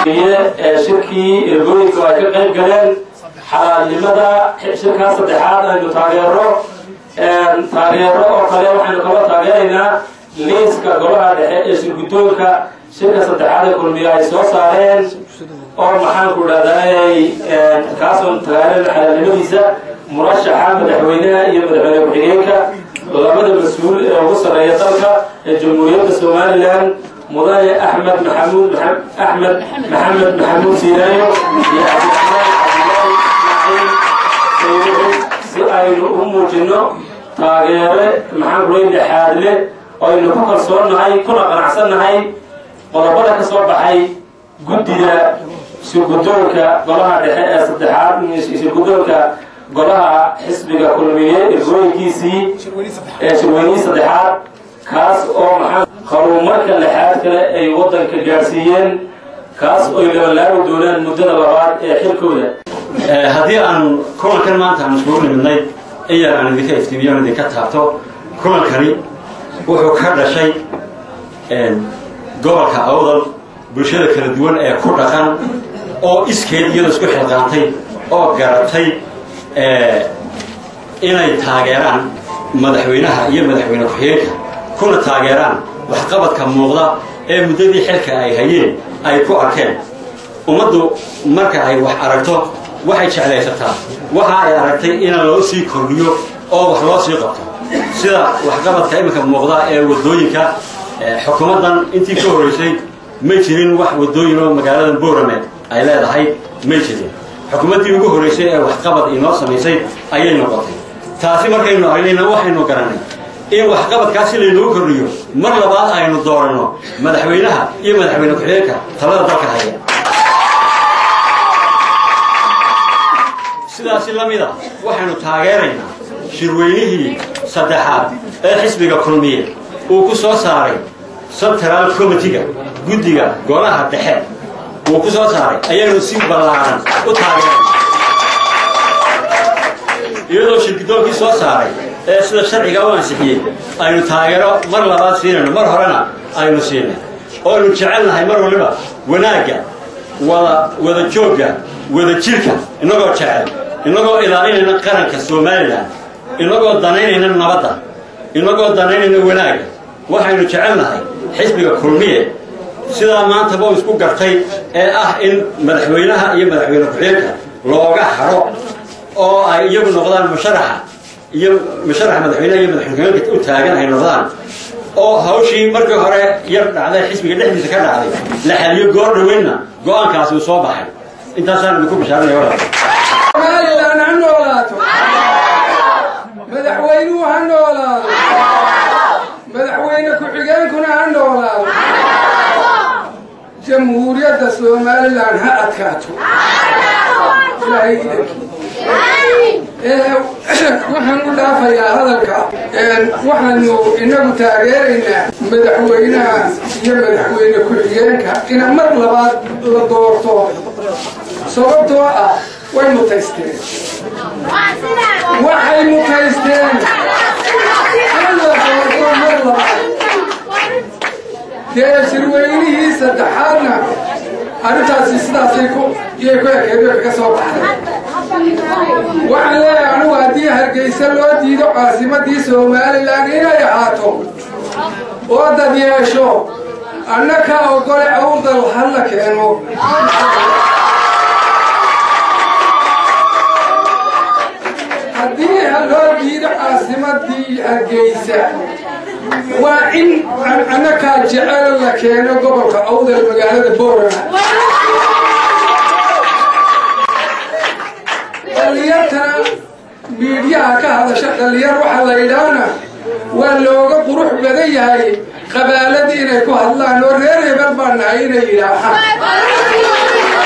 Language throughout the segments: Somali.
shirkii ergooyinka ay ka qayb galeen xalaalnimada shirkaa saddexaad aynu taageero taageero oo kale waxaynu kala taageeraynaa liiska golaha dhexe ee shirguddoonka shirka saddexaad ee kulmiya ay soo saareen oo maxaanku dhahday kaasoo taageerana xalaalnimadiisa murashaxa madaxweynaha iyo madaxweyne ku-xigeenka labada mas-uul ee ugu sarreeya dalka ee jamhuuriyadda somalilan mudane axmed maxamuud axmed maxamed maxamuud siiraayo iyo cabdiraxmaan cabdilaahi ismaaciil si aynu u muujino taageere maxaan kulay dhexaadle aynu ku kalsoonnahay kuna qanacsannahay qodobada ka soo baxay guddida shirguddoonka golaha dhexe ee saddexaad shirguddoonka golaha xisbiga kulmiye ergooyinkiisii ee shirweynihii saddexaad kaas oo maxaa horumarka lexaad kale ay waddanka gaadhsiiyeen kaas oy labalaabi doonaan muddada labaad ee xilkooda haddii aan kulankan maanta aan iskugu nimidnay in yar aan idinka iftiimiyo on idinka taabto kulankani wuxuu ka dhashay gobolka awdal bulshada kala duwan ee ku dhaqan oo iskeed iyadoo isku xilqaantay oo garatay inay taageeraan madaxweynaha iyo madaxweyne ku-xigeenka kuna taageeraan waxqabadka muuqda ee muddadii xilka ay hayeen ay ku arkeen ummaddu marka ay wax aragto waxay jeclaysataa waxa ay aragtay ina loo sii kordhiyo oo wax loo sii qabto sida waxqabadka iminka muuqda ee waddooyinka xukuumaddan intii ka horraysay may jirin wax waddooyin oo magaalada boorame ay leedahay may jirin xukuumaddii ugu horraysay ee waxqabad inoo samaysay ayay noqotay taasi markaynu aragnayna waxaynu garannay in waxqabadkaasi laynoo kordhiyo mar labaad aynu dooranno madaxweynaha iyo madaxweyne ku-xigeenka talada dalka haya sidaasi la mid a waxaynu taageeraynaa shirweynihii saddexaad ee xisbiga kulmiye uu ku soo saaray central committiga guddiga golaha dhexe uu ku soo saaray ayaynu si ballaaran u taageerayna iyadoo shirgidoonkii soo saaray ee sida sharciga u ansixiyey aynu taageero mar labaad siinayno mar horena aynu siinay oonu jecelnahay mar waliba wanaagga wada wada joogga wada jirka innagoo jecel innagoo ilaalinayna qaranka somalilan innagoo danaynayna nabadda innagoo danaynayna wanaagga waxaynu jecelnahay xisbiga kulmiye sidaa maantaba u isku gartay ee ah in madaxweynaha iyo madaxweyne ku-xigeenka looga haro oo ay iyagu noqdaan musharaxa iyo musharaxa madaxweynaha iyo madaxweyne ku-xigeenka u taagan ay noqdaan oo hawshii markii hore yar dhacday xisbiga dhexdiisa ka dhacday la xaliyo goor dhaweynna go-aankaasi uu soo baxay intaasaan idinku bishaaranaya walaal somalilan ha noolaato madaxweynuhu ha noolaado madaxweyne ku-xigeenkuna ha noolaado jamhuuriyadda somalilan ha adkaato ilaahay idankii waxaan u dhaafayaa hadalka waxaanu inagu taageeraynaa madaxweynaha iyo madaxweyne ku-xigeenka ina mar labaad la doorto sababtoo ah way mutaysteen waxay mutaysteen in la doorto mar labaad dee shirweynihii saddexaadna arrintaasi sidaasay ku iyay ku ekeedo kaga soo baxday waxaan leeyahay anugu haddii hargeysa loo diido caasimadii somalilan inay ahaato oo dad yeesho annaka ogole awdal hala keeno haddii loo diido caasimadii hargeysa waa in annakaa jecel la keeno gobolka awdal magaalada boorama dhalinyartana miidyaha ka hadasha dhalinyar waxaa la yidhaahna waa looga qurux badan yahay qabaaladii inay ku hadlaan oo reer hebel baa nahay inay yidhaahaan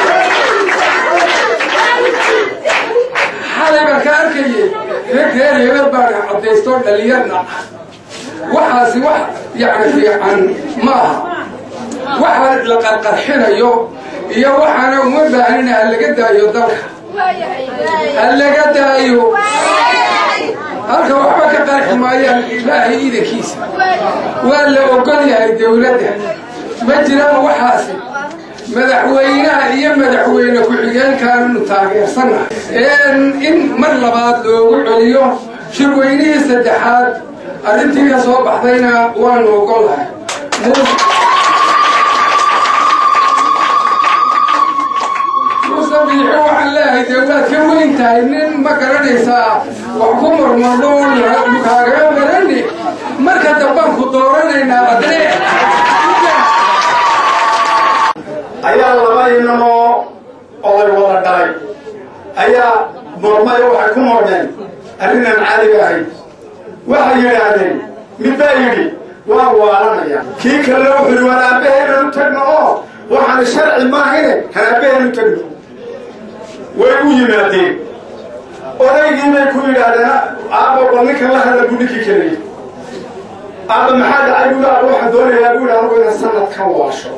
xalay baan ka arkayay reer reer hebel baana caddaysto dhalinyarna waxaasi wax yacni fiican ma aha waxa la qarqarxinayo iyo waxaana uma baahnina ha laga daayo dalka ha laga daayo halka waxba ka qarxi maayaan ilaahay iidankiisa waa la ogol yahay dawladda ma jiraan waxaasi madaxweynaha iyo madaxweyne ku-xigeenkaannu taageersannahay in mar labaad loogu celiyo shirweynihii saddexaad arrintii ka soo baxdayna waanu ogolahay muuse biixi waxaan leeyahay dee waad ka weyn tahay nin ma garanaysaa wax ku marmadhoon kaagaga marani marka dambaan ku dooranaynaa adee ayaa laba inamoo oday wada dhalay ayaa mormayo waxay ku mordheen arrinaan caadiga ahayd waxay yidhaahdeen mid baa yidhi waan waalanaya kii kalena wuxuu yidhi waan aabbaheenu tagno oo waxaan sharci maahine han aabbaheenu tagno way u yimaadeen odaygii bay ku yidhaahdeen aabba bal ninkan la hadla buu ninkii keliyey aabba maxaa dhacay buu aabba waxaan doonayaa buu yidhi anugu inaan sanadkan waasho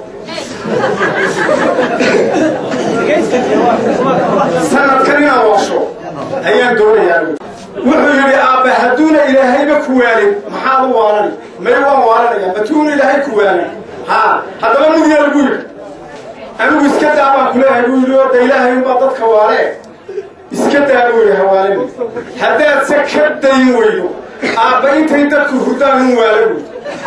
sanadkan inaan waasho ayaan doonayaa wuxuu yidhi aabba hadduuna ilaahayba ku waalin maxaad u waalan may waan waalanaya matuuna ilaahay ku waalin haa haddaba mugyaa lagu yidhi anigu iska daa baan ku leeyahay buu yidhi oo da ilaahay unbaa dadka waalee iska daa buu yidhi hawaalin haddaad se ka dayn weydo aabba intay dadku hurdaan un waala buy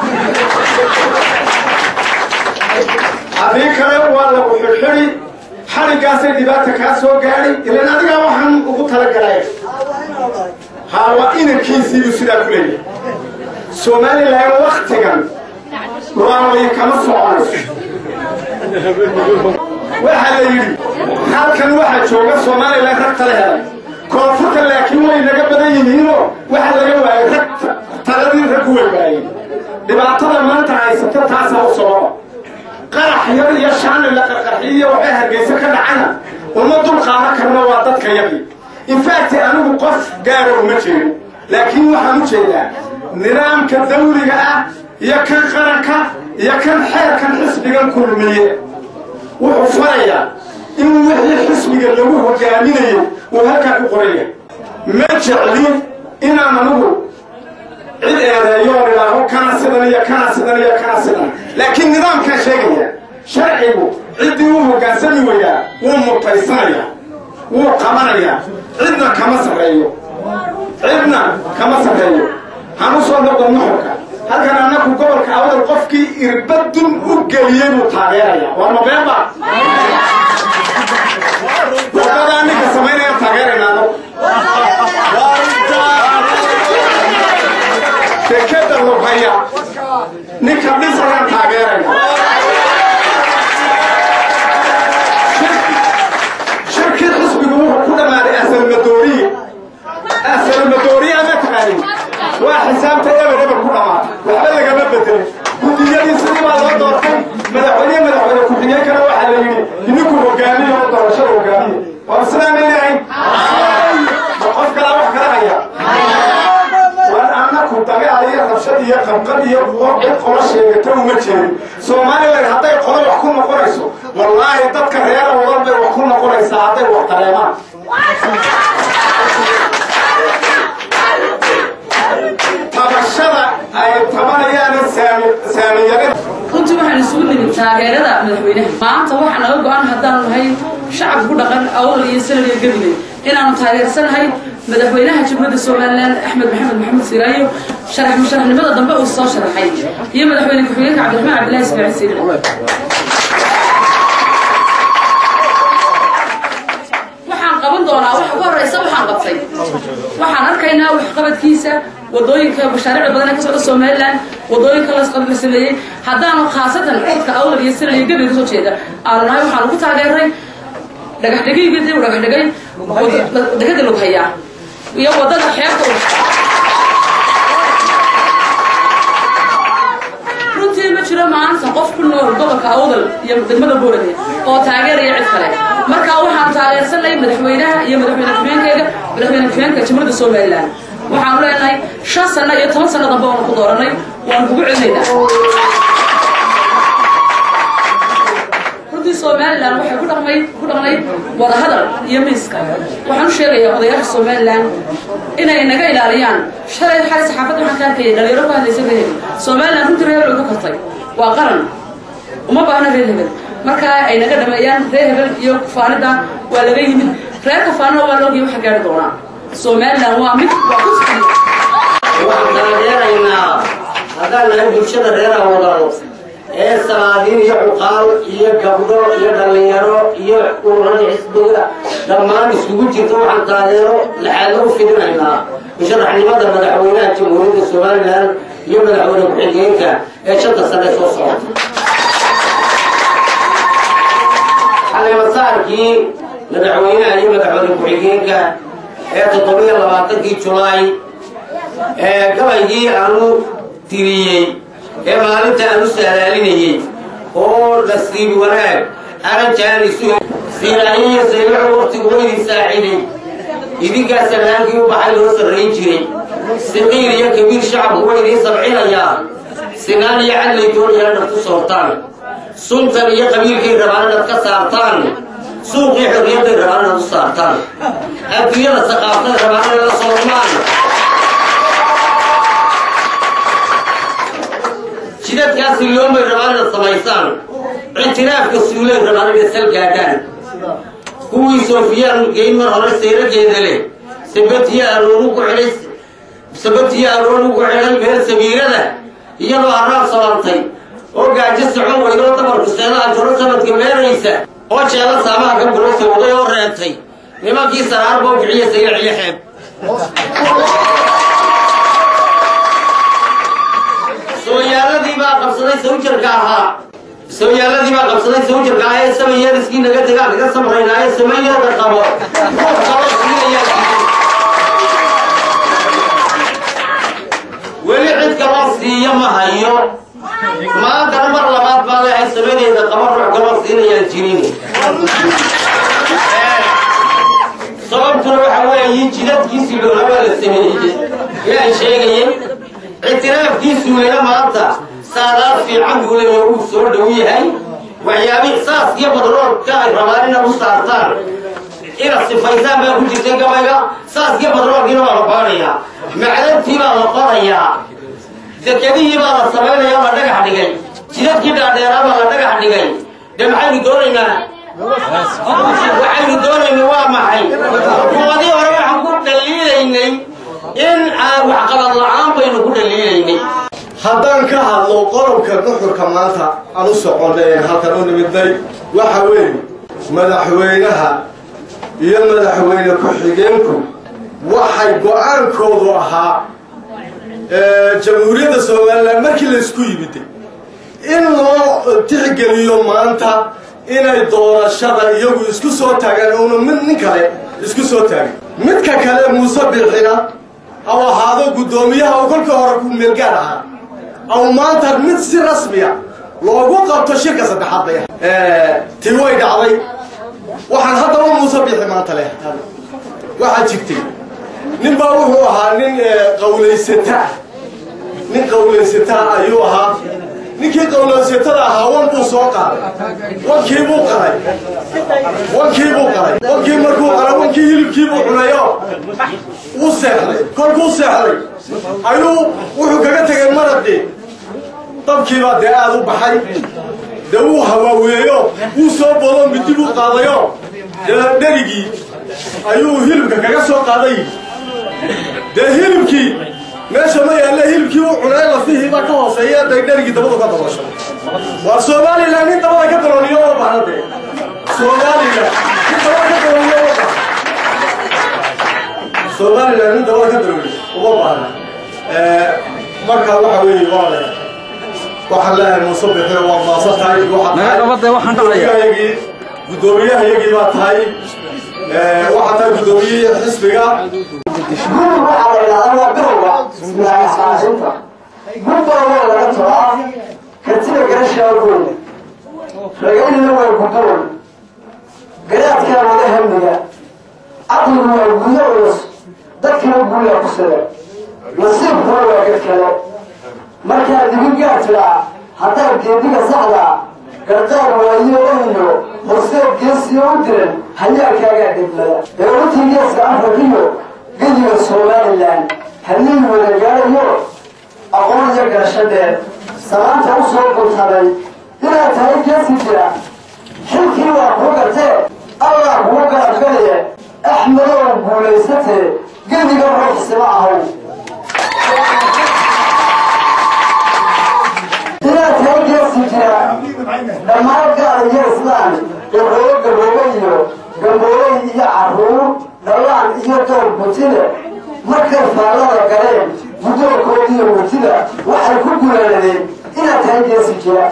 haddii kale waa lagu xidhxidhi xadhiggaasay dhibaata kaa soo gaadhay ilan adigaa waxaan ugu talagalay haa waa inankiisiibuu sidaa ku leeyahay somalilan waktigan waaway kama soconayso waxaa la yidhi halkan waxaa jooga somalilan rag tala helay koonfurta laakiin way naga badan yihiinoo waxaa laga waayay rag taladii raggu way waayeen dhibaatada maanta haysata taasaa u sababa qarax yar iyo shaani la qarqarxiyo waxay hargeysa ka dhacana uma dul qaadan karna waa dadka yaqi infaacti anigu qof gaara uma jeedo laakiin waxaan u jeedaa nidaamka dawliga ah iyo kan qaranka iyo kan xeerkan xisbigan kulmiye wuxuu farayaa in wixii xisbiga lagu hogaaminayo uu halkaa ku qoraya ma jeclin inaan anigu cid eedeeyo oo idhaaho kana sidan iyo kana sidan iyo kana sidan laakiin nidaamkaan sheegaya sharcigu ciddii uu hoggaansami wayaa wuu mutaysanayaa wuu qabanayaa cidna kama sarreeyo cidna kama sarreeyo hanu soo noqon nuxurka halkan annaku gobolka awdal qofkii irbadun u geliyey buu taageeraya waa mabeeba wadadaa ninka samaynaya taageerayna anagu dekeda lubhaya ninka dhisayaan taageerayna shirkii xisbigu wuxuu ku dhammaaday asalmadooriye asalmadooriye ama taqaanin waa xisaabta eber eber ku dhammaatay waxba lagama bedelin guddiyadii sidii baa loo doortay madaxweyne madaxweyne ku-xigeenkana waxaa la yidhi idinku hogaamiye oo doorashada hogaamiye waa islaamay leehayn ma qof kalaa wax kala haya war annaku dagaal iyo rabshad iyo qabqad iyo cid qola sheegata uma jeedin soomaaliland hadday qolo wax ku noqonayso wallaahi dadka reera wadan bay wax ku noqonaysaa hadday wax dareemaan tabashada ay tabanayaana saamiyada runtii waxaan isugu nimid taageerada madaxweynaha maanta waxaa naga go-an haddaanu nahay shacab ku dhaqan awdal iyo sanad iyo gabiley inaanu taageersanahay madaxweynaha jamhuuriyadda somalilan axmed maxamed maxamed siraayo sharax musharaxnimada dambe uu soo sharaxay iyo madaxweyne ku-xigeenka cabdiraxmaan cabdillahi ismaaciil siire waxaan qaban doonaa waxa ka horeysa waxaan qabtay waxaan arkaynaa waxqabadkiisa wadooyinka mashaariicda badan ee ka socda somaliland wadooyinka la sameeyey haddaanu khaasatan codka awdal iyo sanad iyo gabil kasoo jeeda aanu nahay waxaanu ku taageeray dhagax dhegayga dib u dhagax dhegay dekada lug hayaa iyo wadada xeebta runtii ma jiro maanta qof ku nool gobolka awdal iyo degmada boorade oo taageeraya cid kale marka waxaanu taageersanay madaxweynaha iyo madaxweyne ku-xigeenkeyga madaxweyne ku-xigeenka jamhuuriyadda somaliland waxaanu leenahay shan sano iyo toban sano dambe waanu ku dooranay waanu kugu celinaynaa runtii somalilan waxay ku dhaqmay ku dhaqnay wadahadal iyo miiska waxaan u sheegayaa odayaasha somalilan inay naga ilaaliyaan shalay xalay saxaafadda waxaan ka arkayay dhalinyaro ku hadlaysa reer hebel somalilan runtii reer hebel ugu kartay waa qaran uma baahna reer hebel markaa ay naga dhameeyaan reer hebel iyo kufaanida waa laga yimid reer kafaanina waa loogiya waxa gaari doonaa somaliland waa mid waa ku waxaan taageeraynaa haddaan nahay bulshada reer awdal ee salaadiin iyo cuqaal iyo gabdho iyo dhallinyaro iyo ururada xisbiga dhammaan isugu jirta waxaan taageero laxaadla u fidinaynaa musharaxnimada madaxweynaha jamhuuriyadda somalilan iyo madaxweyne ku-xigeenka ee shanta sane soo socota xalimasaarkii madaxweynaha iyo madaxweyne ku-xigeenka ee toddobiyo labaatankii julaay ee gabaygii aanu tiriyey ee maalinta aanu saalaalinayey oo nasiib wanaag aranjaanisu siilaayiyo saylaxu waqtigu waydin saaciday idinkaa salaankii u baxay loo sarrayn jiray siqiir iyo kabiir shacabku way idiin sabcinayaa sinaan iyo cadlay doonayaan inaad ku soortaan suntan iyo qabiilkay rabaan inaad ka saartaan suuqii xorriyadday rabaan inaad u saartaan adduunyada saqaaftada rabaan inaad la soormaan jidadkaasi loomay rabaan inaad samaysaan ictiraafka suulay rabaan inaad sal gaadhaan kuwii soofiyaan geyn mar hore sayrageeda leh sabatiyo arooru ku xidhay sabatiyo arooru ku xidhay meel sabiirada iyadoo araab salantay oo gaajo socon weydoo dabarku seedaha jaro sanadka meeraysa oo jeela saamaha ka bulo sawday oo reebtay nimankii saraar boo kiciya saylac iyo xeeb sooyaaladii baa qabsaday sawjarka ahaa sooyaaladii baa qabsaday sawjarka ahaa ee samayariskii naga tagaa kaga samraynaa ee samayada qabo ruux kaloo siinayaa weli cid kaloo siiya ma hayo maantana mar labaad baa leehay samadeeda qaba ruux kaloo siinayaan jirin sababtuna waxa weeye jidadkiisii loola waa la sameeyey yaan sheegayay ictiraafkiisuulena maanta saadaad fiican buu leeya uu soo dhow yahay waxyaabii saas iyo badroolka ay rabaan inaad u saartaan inaad sifaysaan baa ku jirtay gabayga saas iyo badroolkiina waa la baanayaa macdantii baa la qorayaa dekedihii baa la samaynayaa la dhagax dhigay jidadkii dhaadheeraa baa la dhagax dhigay dee maxaynu doonaynaa waxaynu doonaynaa waa maxay kuwadii hore waxaan ku dhaliilaynay in aan waxqabad la-aan baynu ku dhaliilaynay haddaan ka hadlo qodobka nuxurka maanta aan u soconeen halkan u nimidnay waxa weeye madaxweynaha iyo madaxweyne ku-xigeenku waxay go-aankoodu ahaa jamhuuriyadda somalilan markii la isku yimiday in loo tixgeliyo maanta inay doorashada iyagu isku soo taagaan uuna mid nin kale isku soo taagin midka kale muuse biixina aw ahaado guddoomiyaha uu kolkii hore ku meelgaar ahaa aw maanta mid si rasmiya loogu qabto shirka saddexaad bay tii way dhacday waxaan haddaba muuse biixi maanta leh waxaa jirtay nin baa wuxuu ahaa nin qawlaysataa nin qawlaysataa ayuu ahaa ninkii qawlaysatada ahaa wan buu soo qaaday wankii buu qalay wankii buu qalay wankii markuu qalay wankii hilibkii buu cunayo wuu seexday kolkuu seexday ayuu wuxuu kaga tegay maraqii dabkiibaa dee aada u baxay dee wuu hawaaweeyo wuu soo bodo midi buu qaadayo dee dherigii ayuu hilibka kaga soo qaaday dee hilibkii meesha ma yaalle hilibkii u cunay lafihii baa ka hooseeya day dherigii dabadu ka daboosho waa somalilan nin dabada ka dalooliyo oo bahna dee somalilan nin dabada ka dalooliyo oo bahna somalilan nin dabada ka dalooliyo uma baahna marka waxa weeye waa le waxaan leeyahay muuse bixi waa maasan tahay waxaadguddoomiyahayagii guddoomiyahayagii baa tahay waxaa tahay guddoomiyihii xisbiga guri waxaa la yidhahdaa waa bilowga ismaaciisinta gurbalowaa laga tolaa kartida garashaa goyna ragaynina waa guddoon garaadkaa wada hamniga caqligu waa gudo culus dadkina guulaa ku sida nasiibkuna waa gad kale markaad igu gaartiraa haddaad geediga saxdaa gardaar waayo ohiyo horseed geesiyo u diran hayaalkaagaa dhiblada ee utii geeska afrikiyo gediga somalilan haddii wada gaarayo aqoon iyo garasho dheer samaanta u soo guntaday inaad tahay geesi jira xilkii waa kuu gartee allah kuu garabgalaya axmedow guulaysatee gediga ruuxsima ahow inaad tahay geesi jira dhammaan gaal iyo islaan gaboobo gaboobo iyo gambooley iyo carruur dhallaan iyo door butile markay faallada galeen guddoonkoodiiyo mutida waxay ku guulaladeen inaad tahay geesi jira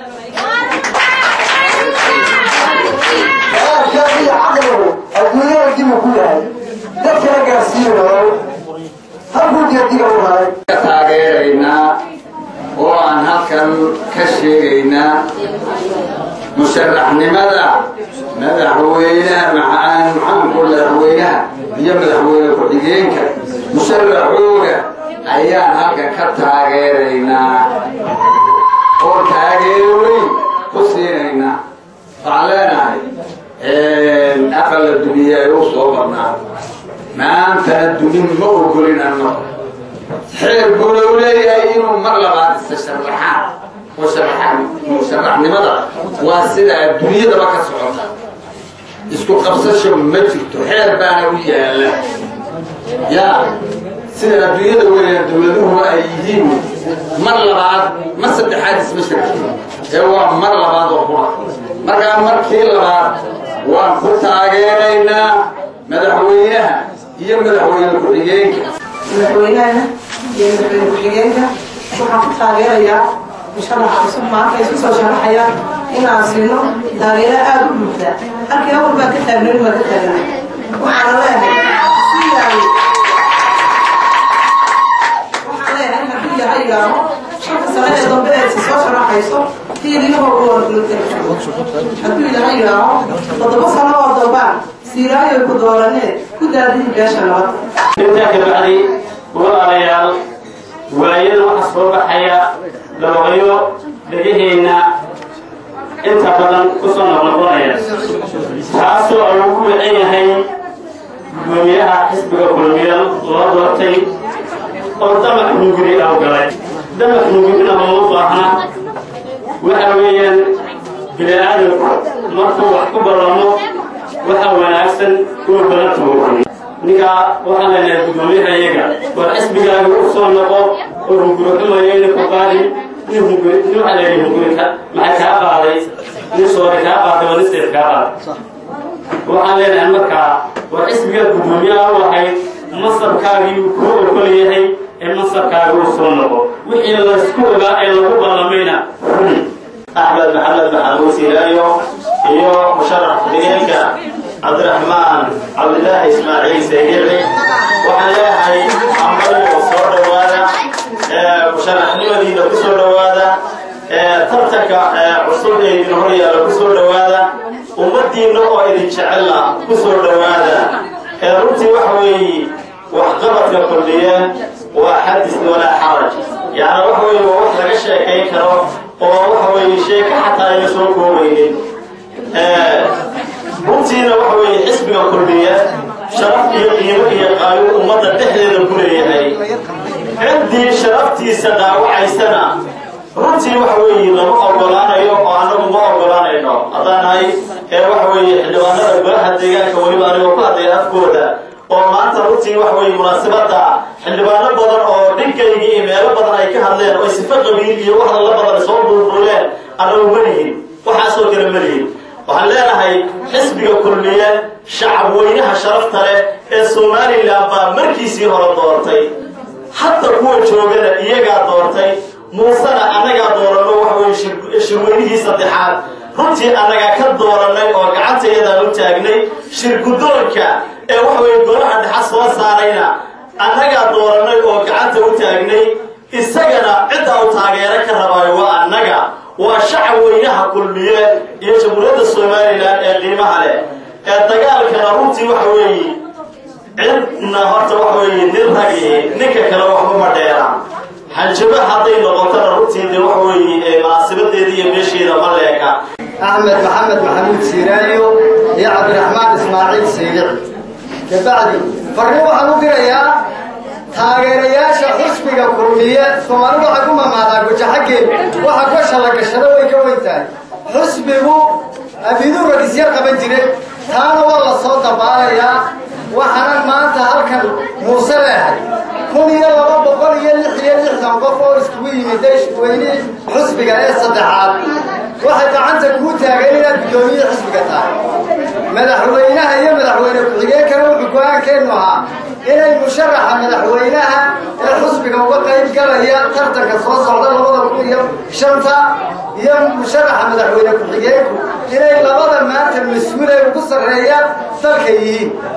qaarkaa iyo caqligu adduunyada dibu ku yahay dadkana gaarsiinayo halkuu geediga u haray taageeraynaa oo aan halkan ka sheegaynaa musharaxnimada madaxweynaha maxaanku madaxweynaha iyo madaxweyne ku-xigeenka musharaxooga ayaan halkan ka taageeraynaa oo taageero weyn ku siinaynaa waxaan leenahay aqala duniya ay u soo marnaa maantana dunin ma ogolin anno xeer buuna u leeyahay inuu mar labaad isa sharaxaan musharaxaan musharaxnimada waa sida adduunyadaba ka socota isku qabsasho ma jirto xeer baana u yaala yaa sida adduunyada weynaa dowladuhu ay yihiin mar labaad ma saddexaad isma shirkin ee waa mar labaad oo qura markaa markii labaad waan ku taageeraynaa madaxweynaha iyo madaxweyne ku-xigeenka madaxweynaha iyo madaxweyne ku-xigeenka waxaan ku taageerayaa musharaxa cusub maanta ay isku soo sharaxayaan inaan siino taageero aada u buuxda halkii awal baa ka taagnayn baa ka taagnay waxaana leeyahay sidaan waxaan leeyahay hadduu yahay yaabo shanta sano ee dambe ee si soo sharaxayso fiiliyahoo u wargulotay hadduu yahay yaabo toddoba sano oo dambaan siiraayoy ku dooranee ku daadihi beesha nabad intaa kabacdi walaalayaal waayada waxaa soo baxaya dabaqyo dhegaheenna inta badan ku soo noqnoqonaya taasoo aan ugu wacan yahay gudoomiyaha xisbiga kulmiya loo doortay oo damac hunguri aw galay damac hungurina looma baahna waxa weeyaan bini aadamku markuu wax ku ballamo waxa wanaagsan uu badan tuuray ninkaa waxaan leenahay guddoomiyaha iyaga war xisbigaaga u soo noqo oo hunguri xumayo ina ku qaadin nin hunguri nin waxaa leeyahay hunguri ka maxay kaa qaaday nin soore kaa qaaday waa nin seef kaa qaaday waxaan leenahay markaa war xisbigaa guddoomiyaha u ahayd masabkaagii uu kuu ogol yahay ee masabkaaga uu soo noqo wixii laysku ogaa ee lagu ballamayna run axmed maxamed maxamuud siilaayo iyo musharax ku-xigeenka cabdiraxmaan cabdilaahi ismaaciil seegirri waxaan leeyahay ambayo soo dhowaada musharaxnimadiina ku soo dhowaada tartanka cusub ee idin hor yaalla ku soo dhowaada ummaddiinna oo idin jecella ku soo dhowaada runtii waxa weeye waxqabadka kulliye waa xadis walaa xaraj yacni waxa weeye waa wax laga sheekayn karo oo waxa weeye sheeka xataa ayna soo koobaynin runtiina waxa weeye xisbiga kulmiya sharaf iyo qiimo iyo qaayo ummadda dhexdeeda ku leeyahay ciddii sharaftiisa dhaawacaysana runtii waxa weeye lama ogolaanayo oo annagu ma ogolaanayno haddaan nahay ee waxa weeye xildhibaanada golaha deegaanka weliba anigoo ku hadlaya afkooda oo maanta runtii waxa weeye munaasabadda xildhibaano badan oo dhiggaygii iyo meelo badan ay ka hadleen oo sifo qabiil iyo wax alla badan soo duurduuleen annagu ma lihin waxaasoo kale ma lihin waxaan leenahay xisbiga kulmiye shacab weynaha sharafta leh ee somalilan baa markiisii hore doortay hadda kuwa joogana iyagaa doortay muusena annagaa dooranno waxa weye shirweynihii saddexaad runtii annagaa ka doorannay oo gacantayadaan u taagnay shirguddoonka ee waxa weye golaha dhexa soo saarayna annagaa doorannay oo gacanta u taagnay isagana cidda u taageero ka rabaayo waa annaga waa shacab weynaha kulmiye iyo jamhuuriyadda somalilan ee qiimaha leh ee dagaalkana runtii waxa weeye cidna horta waxa weeye nin ragi ninka kale waxba ma dheera hanjaba hadday noqotona runtii de waxa weeye munaasibadeeda iyo meesheeda ma leeka axmed maxamed maxamuud siiraayo iyo cabdiraxmaan ismaaciil siigic kabacdi farri waxaan u dirayaa taageerayaasha xusbiga kulmiye soomaalidu waxay ku mamaadaa gujaxaggeed waxa gosha la gashado way ka weyn tahay xusbigu abiiduu ragisyar qaban jiray taana waa la soo dabaalayaa waxaanan maanta halkan muuse leehay kun iyo laba boqol iyo lix iyo lixdan qof oo iskugu yimiday weynihii xusbiga ee saddexaad waxay gacanta kuu taageen inaad guddoomiye xisbiga tahay madaxweynaha iyo madaxweyne ku-xigeenkana wuxuu go-aankeennu ahaa inay musharaxa madaxweynaha ee xusbiga uga qayb galaya tartanka soo socda labada kun iyo shanta iyo musharaxa madaxweyne ku-xigeenku inay labada maanta mas-uul ay ugu sarreeyaan dalka yihiin